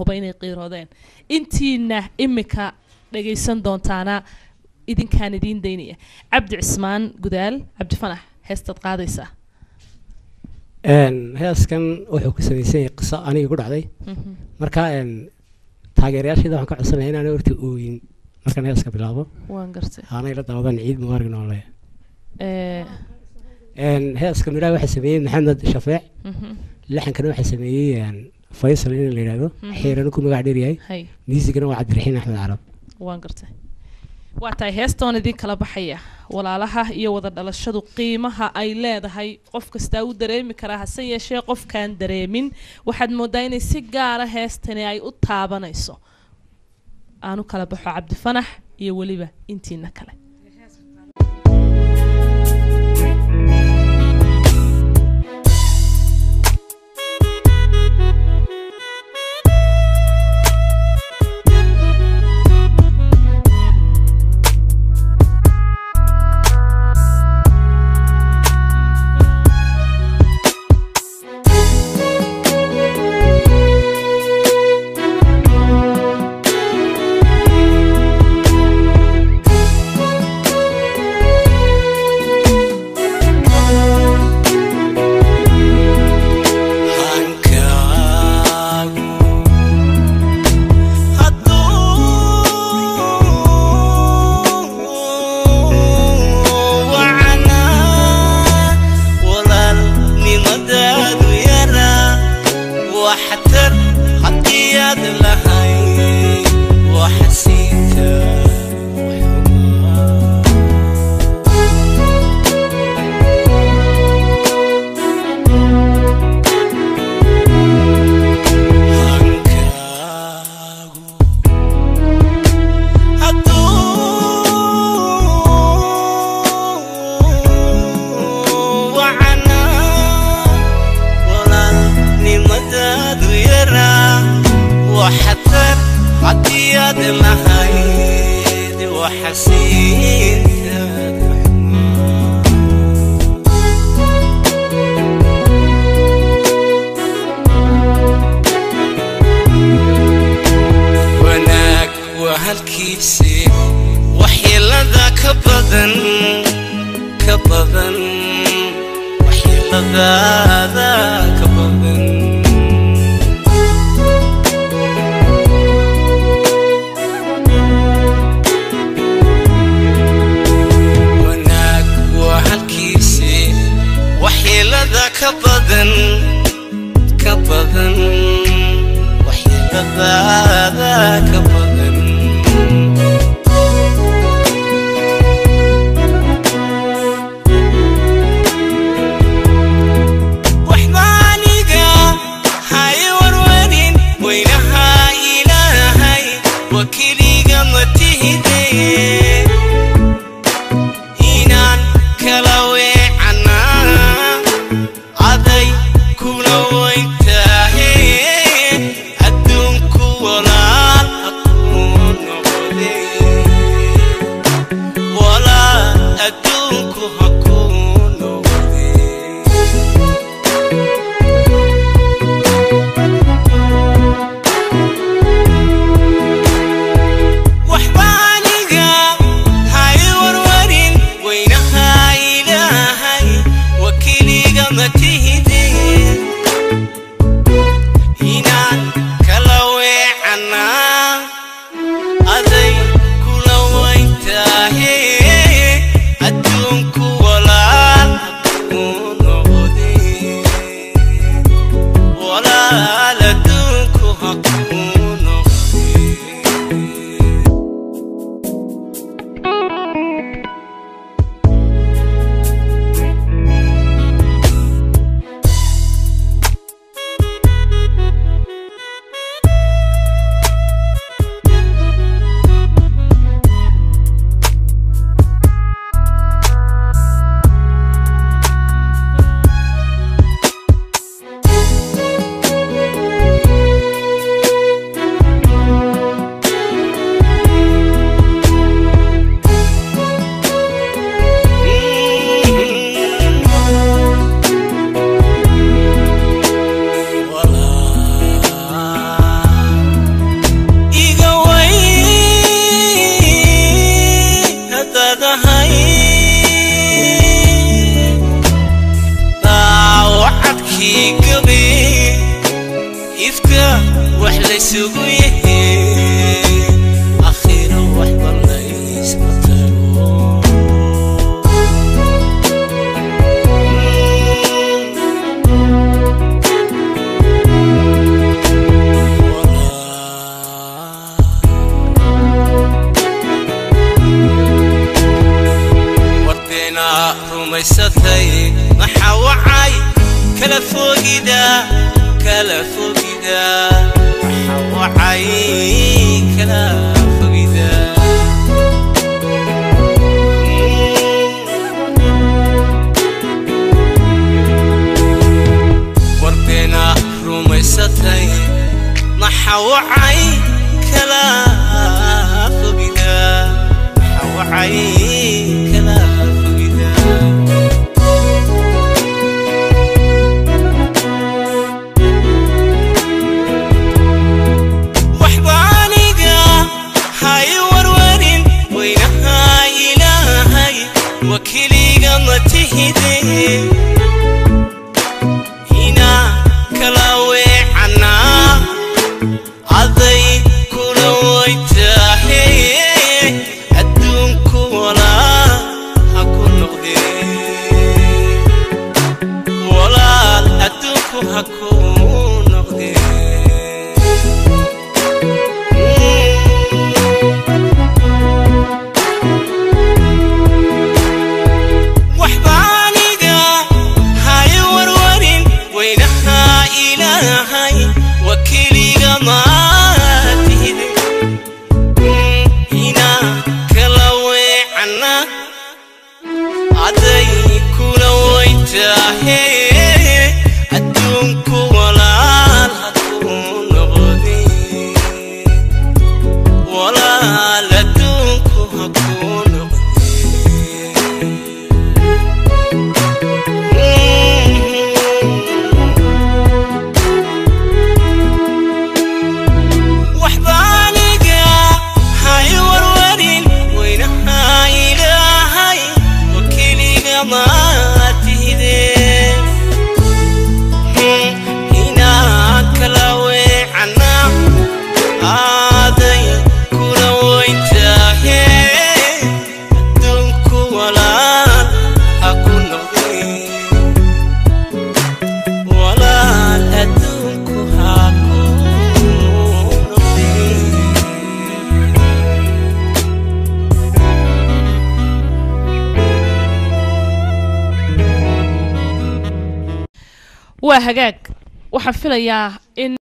huba inay qiiroodeen intiina imika dhagaysan doontaana idinkaan idiin daynaya cabdi cismaan gudaal cabdi fanax heestaad qaadaysaa Een, heeskan wuxuu ku samaysan yahay qiso aniga ku dhacday Mhm. marka een, taageerayaashayda waxaan ka codsanaya inaan horta ooyin markaan heeska bilaabo waan gartay aanay la daawadaan ciid mubaarag noole Eh, Een, heeska midhaha waxaa sameeyey maxamed shafeec mhm. laxankana waxaa sameeyey een, faysal in la yidhaahdo Mhm. xiirana ku magac dheer yahay hay miisigana waa cabdiraxiin axmed carab waan gartay waa tahay heestoon idin kala baxaya walaalaha iyo wada dhalashadu qiimaha ay leedahay qof kastaa u dareemi karaa hase yeeshee qofkaan dareemin waxaad moodaa inay si gaara heestani ay u taabanayso aanu kala baxo cabdifanax iyo weliba intiina kale waxtar haddii aad lahay waxasiinta hankaagu hadduu wacanaa walaalnimadaadu yaraa waxtar haddii aad lahayd waxasiintaadu wanaag waa halkiisii waxyeelada ka badan ka badan waxyeeladaada ka badan wanaag waa halkiisii waxyeelada ka badan ka badan waxyeeladaada ka badan waxba aniga hay warwarin weynaha ilaahay wakiliga matihide inaan kala weecanaa aday kuna weyntahe adduunku walaal ha ku wax laysugu yahe akhiro waxba laysma taro wardeena rumaysatay maxaa wacay kala fogida kala fogida maxaa wacay kala fogida wardeena rumaysatay maxaa wacay kala fogida maxaa wacay kala fogida waxba aniga hay warwarin weynaha ilaahay wakiliga ma tihide inaa kala weecanaa aday kula waytahe adduunku walaa ha ku noqdee walaal adduunku ha ku noqdee waxba aniga hay warwarin weynaha ilaahay wakiliga maatihide inaa kala weecana aday kula waytahe adduunku walaal ha ku noqde walaal adduunku ha ku noqde waxba aniga hay warwarin weynaha ilaahay wakiliga maatihide inaa kala weecana aaday kula waytahe adduunku walaal ha ku noqde walaal adduunku ha ku noqde waa hagaag waxaan filayaa in